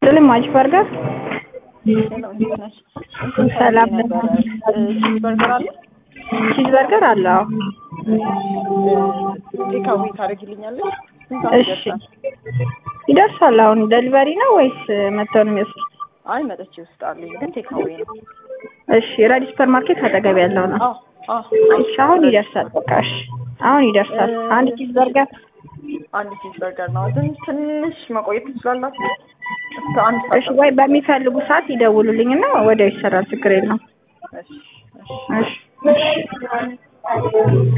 ይስጥልኝ ማጅ በርገር ሰላም ቺዝ በርገር አለ ቺዝ በርገር አለ አዎ ቴካዊ ታደርጊልኛለሽ? ስንት ሰዓት እሺ ይደርሳል? ይደርሳል አሁን ደሊቨሪ ነው ወይስ መተው ነው የሚወስድ አይ መጥቼ ውስጣለኝ ግን ቴካዊ ነው። እሺ ራዲ ሱፐር ማርኬት አጠገብ ያለው ነው አዎ አዎ እሺ አሁን ይደርሳል በቃ እሺ አሁን ይደርሳል አንድ ቺዝ በርገር አንድ ቺዝ በርገር ነው። ግን ትንሽ መቆየት ትችላላችሁ? እስከ አንድ እሺ ሰዓት ወይ በሚፈልጉ ሰዓት ይደውሉልኝና ወዲያው ይሰራል ችግር የለውም እሺ እሺ እሺ እሺ